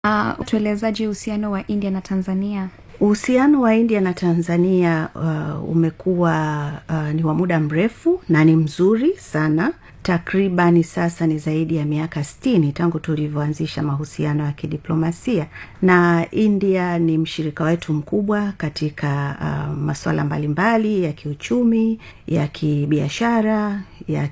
Uh, tuelezaji uhusiano wa India na Tanzania? Uhusiano wa India na Tanzania uh, umekuwa uh, ni wa muda mrefu na ni mzuri sana. Takribani sasa ni zaidi ya miaka sitini tangu tulivyoanzisha mahusiano ya kidiplomasia, na India ni mshirika wetu mkubwa katika uh, masuala mbalimbali ya kiuchumi, ya kibiashara, ya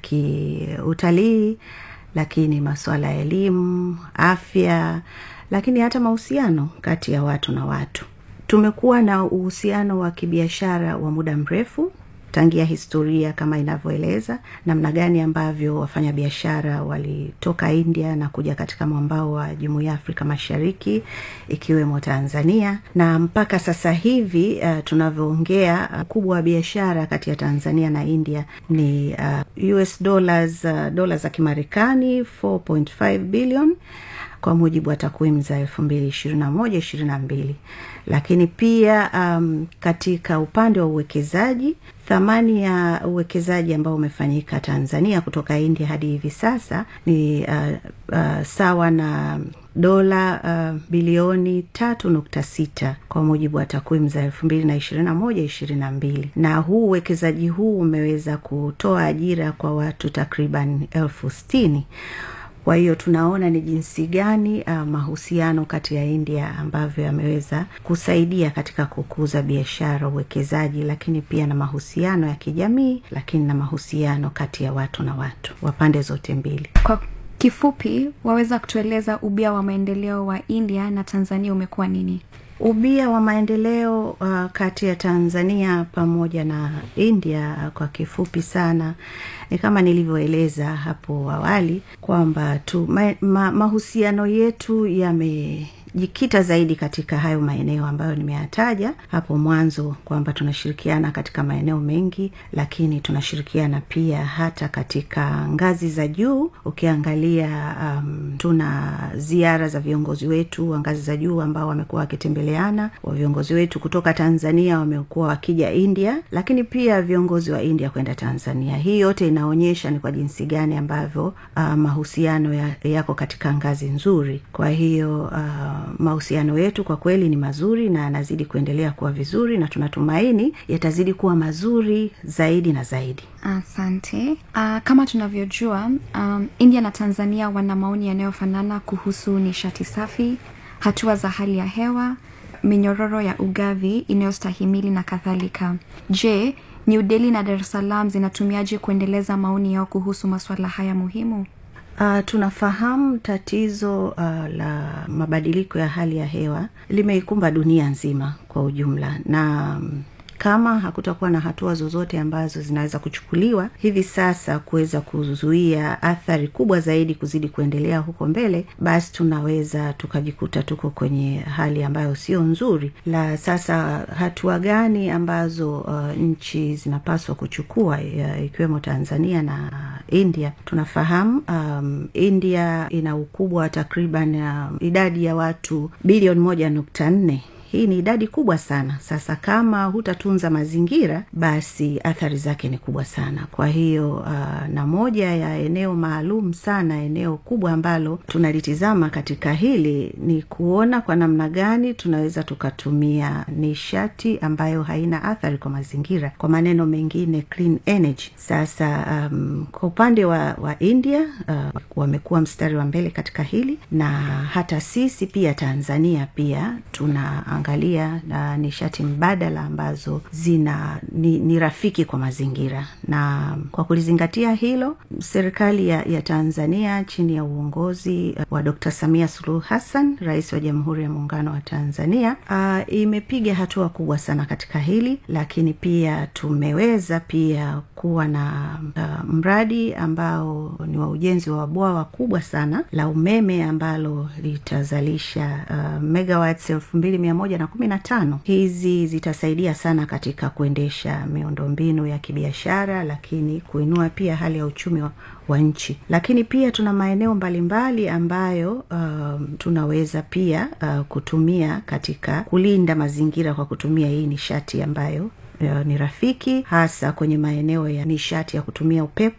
kiutalii, lakini masuala ya elimu, afya, lakini hata mahusiano kati ya watu na watu. Tumekuwa na uhusiano wa kibiashara wa muda mrefu tangia historia kama inavyoeleza namna gani ambavyo wafanyabiashara walitoka India na kuja katika mwambao wa Jumuiya ya Afrika Mashariki ikiwemo Tanzania, na mpaka sasa hivi uh, tunavyoongea ukubwa uh, wa biashara kati ya Tanzania na India ni uh, US dollars uh, dola za Kimarekani 4.5 billion kwa mujibu wa takwimu za elfu mbili ishirini na moja ishirini na mbili lakini pia um, katika upande wa uwekezaji thamani ya uwekezaji ambao umefanyika Tanzania kutoka India hadi hivi sasa ni uh, uh, sawa na dola uh, bilioni tatu nukta sita kwa mujibu wa takwimu za elfu mbili na ishirini na moja ishirini na mbili na huu uwekezaji huu umeweza kutoa ajira kwa watu takriban elfu sitini kwa hiyo tunaona ni jinsi gani uh, mahusiano kati ya India ambavyo yameweza kusaidia katika kukuza biashara, uwekezaji, lakini pia na mahusiano ya kijamii, lakini na mahusiano kati ya watu na watu wa pande zote mbili. Kwa kifupi, waweza kutueleza ubia wa maendeleo wa India na Tanzania umekuwa nini? Ubia wa maendeleo uh, kati ya Tanzania pamoja na India uh, kwa kifupi sana ni kama nilivyoeleza hapo awali kwamba tu ma, ma, mahusiano yetu yame jikita zaidi katika hayo maeneo ambayo nimeyataja hapo mwanzo kwamba tunashirikiana katika maeneo mengi, lakini tunashirikiana pia hata katika ngazi za juu. Ukiangalia um, tuna ziara za viongozi wetu wa ngazi za juu ambao wamekuwa wakitembeleana, wa viongozi wetu kutoka Tanzania wamekuwa wakija India, lakini pia viongozi wa India kwenda Tanzania. Hii yote inaonyesha ni kwa jinsi gani ambavyo uh, mahusiano ya, yako katika ngazi nzuri. Kwa hiyo uh, mahusiano yetu kwa kweli ni mazuri na yanazidi kuendelea kuwa vizuri na tunatumaini yatazidi kuwa mazuri zaidi na zaidi. Asante. Uh, kama tunavyojua um, India na Tanzania wana maoni yanayofanana kuhusu nishati safi, hatua za hali ya hewa, minyororo ya ugavi inayostahimili na kadhalika. Je, New Delhi na Dar es Salaam zinatumiaje kuendeleza maoni yao kuhusu masuala haya muhimu? Uh, tunafahamu tatizo uh, la mabadiliko ya hali ya hewa limeikumba dunia nzima kwa ujumla na um, kama hakutakuwa na hatua zozote ambazo zinaweza kuchukuliwa hivi sasa kuweza kuzuia athari kubwa zaidi kuzidi kuendelea huko mbele, basi tunaweza tukajikuta tuko kwenye hali ambayo sio nzuri. La sasa, hatua gani ambazo uh, nchi zinapaswa kuchukua ikiwemo Tanzania na India? Tunafahamu um, India ina ukubwa wa takriban um, idadi ya watu bilioni moja nukta nne hii ni idadi kubwa sana. Sasa kama hutatunza mazingira, basi athari zake ni kubwa sana. Kwa hiyo uh, na moja ya eneo maalum sana, eneo kubwa ambalo tunalitizama katika hili ni kuona kwa namna gani tunaweza tukatumia nishati ambayo haina athari kwa mazingira, kwa maneno mengine clean energy. Sasa um, kwa upande wa, wa India uh, wamekuwa mstari wa mbele katika hili, na hata sisi pia Tanzania pia tuna angalia na nishati mbadala ambazo zina ni, ni rafiki kwa mazingira. Na kwa kulizingatia hilo, serikali ya, ya Tanzania chini ya uongozi wa Dr. Samia Suluhu Hassan, rais wa Jamhuri ya Muungano wa Tanzania, uh, imepiga hatua kubwa sana katika hili, lakini pia tumeweza pia kuwa na uh, mradi ambao ni wa ujenzi wa bwawa kubwa sana la umeme ambalo litazalisha uh, megawatts elfu mbili mia moja na kumi na tano. Hizi zitasaidia sana katika kuendesha miundombinu ya kibiashara, lakini kuinua pia hali ya uchumi wa, wa nchi. Lakini pia tuna maeneo mbalimbali ambayo um, tunaweza pia uh, kutumia katika kulinda mazingira kwa kutumia hii nishati ambayo uh, ni rafiki, hasa kwenye maeneo ya nishati ya kutumia upepo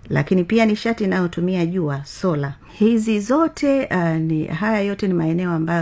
lakini pia nishati inayotumia jua sola hizi zote uh, ni haya yote ni maeneo ambayo